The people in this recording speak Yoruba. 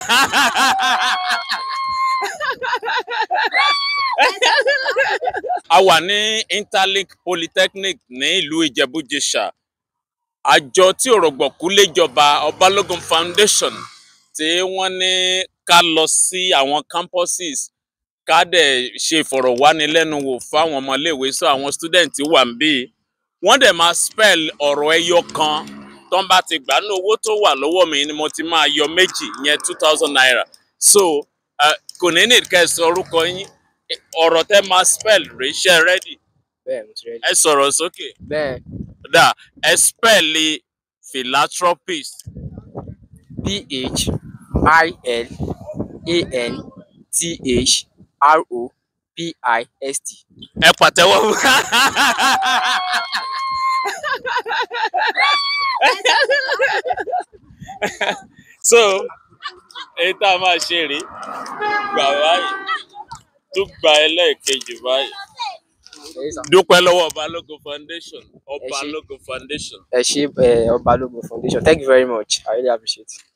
a wà ní interlink polytechnic ní ìlú ìjẹ̀bú-jẹ̀ṣà àjọ tí òrògbòkú léjọba ọbalógun foundation tí wọ́n ní ká lọ sí àwọn campuses ká dẹ̀ ṣe ìfọ̀rọ̀wánilẹ́nuwò fáwọn ọmọléèwé sọ àwọn student wà ń bí wọ́n dẹ̀ máa spell ọ̀rọ̀ ẹyọ kan tó ń bá ti gbà ní owó tó wà lọ́wọ́ mi ni mo ti máa yọ méjì yẹn two thousand naira so uh, kò ní ní kẹ́ ẹ sọ orúkọ yín ọ̀rọ̀ tẹ́ máa spell rèé ṣe ready bẹ́ẹ̀ mo ti rẹ ẹ sọ̀rọ̀ sókè bẹ́ẹ̀ dà ẹ spell philanthropist p h i l a n t h r o p i s t ẹ pàtẹ́wọ́ fún so èyí tá a máa ṣe rèé gbà báyìí tún gba ẹlẹ́ẹ̀kejì báyìí dúpẹ́ lọ́wọ́ Balógun foundation Ọbalógun foundation. ẹ ṣé ẹ Ọbalógun foundation thank you very much i really appreciate it.